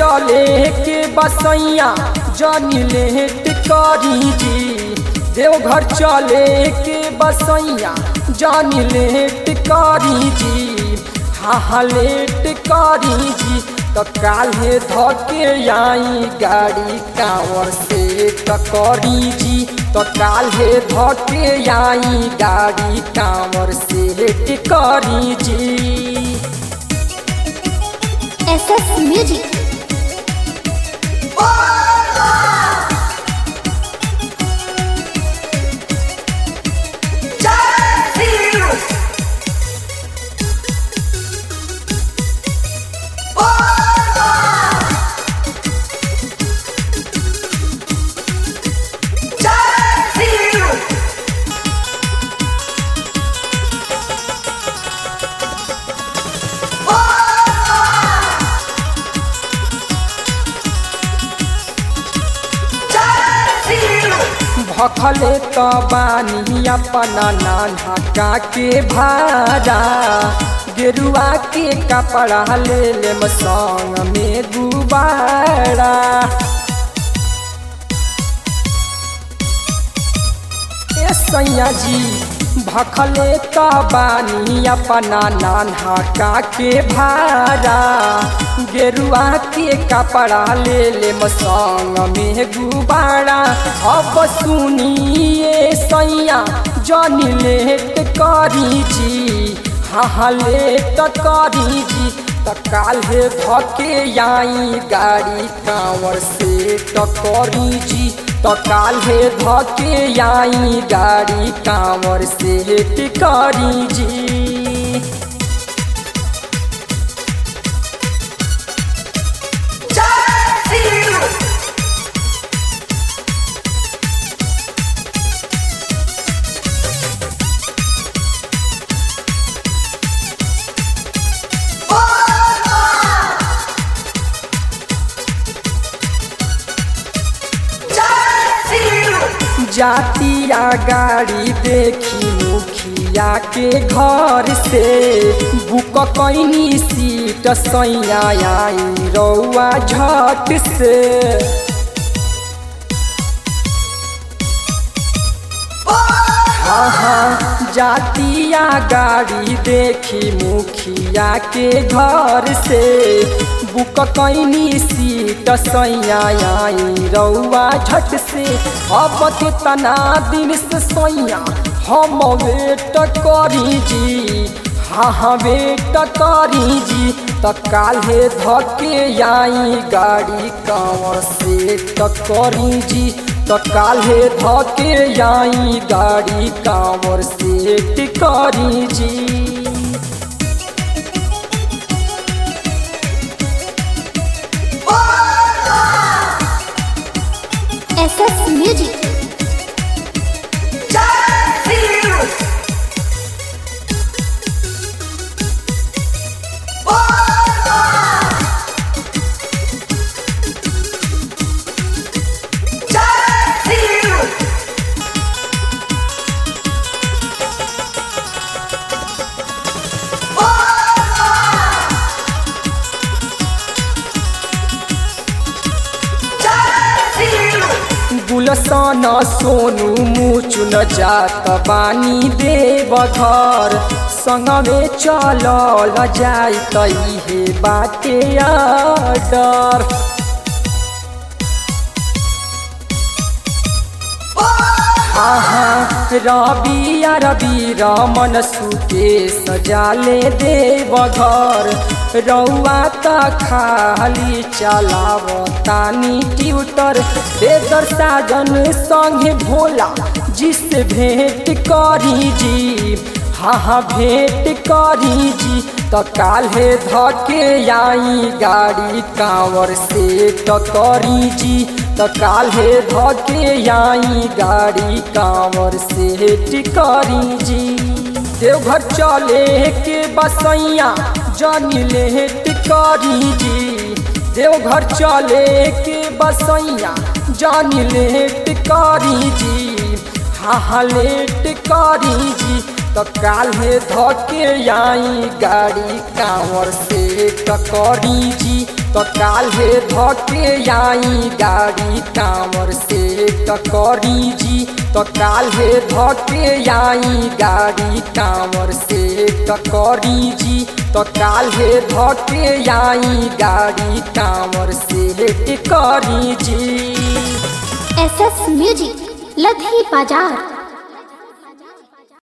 चले के बसैया जानी लेट करी जी देवघर चले के बसैया जानी लेट करी जी हाँ हाँ लेट करी जी तो काल्हे धके आई गाड़ी कांवर से टकरी जी तो काल्हे धके आई गाड़ी कांवर से टिकरी जी SS Music. भखले तो बानी अपना नाना का के भाड़ा गेरुआ के कपड़ा ले ले संग में गुबारा ए सैया जी भखले तो बानी अपना नाना का के भाड़ा गेरुआ के कपड़ा ले ले संग में गुबारा अब सुनिए सैया जनी लेट करी जी हाँ हाँ लेट करी जी त काल्हे धके आई गाड़ी कांवर से टकरी जी त काल्हे धके आई गाड़ी कांवर से टिकरी जी जातिया गाड़ी देखी मुखिया के घर से बुक कैनी सीट सैया आई रौआ झट से हाँ हाँ जातिया गाड़ी देखी मुखिया के घर से बुक कैनी सीट सैया आई रौआ झट से अब कितना दिन से सैया हम वेट करी जी हाँ हाँ वेट करी जी त काल्हे धके आई गाड़ी कांवर से टकरी जी त काल्हे धके आई गाड़ी कांवर से टिकरी जी SS Music. गुलसन सोनू मुचुन जात बानी देव घर संगमे चलल जाई तैहे बाटे डर आहा रवि रवि रमन सुके सजाले देव घर रौआ त खाली चलाव तानी ट्यूटर बेदर साजन संगे भोला जिससे भेंट करी जी हाँ हाँ भेंट करी जी त काल्हे धके आई गाड़ी कांवर से टकरी जी त काल्हे धके आई गाड़ी कांवर से टिकरी जी देवघर चले के बसैया जानी लेट करी जी देवघर चले के बसैया जानी लेट करी जी हाँ हाँ लेट करी जी तो काल्हे धके आई गाड़ी कांवर से टकरी जी तो काल्हे धके आई गाड़ी कांवर से टकरी जी तो काल्हे धके आई गाड़ी कांवर से टकरी जी तो काल्हे धके आई गाड़ी कांवर से टकरी जी एस एस म्यूजिक लधी बाजार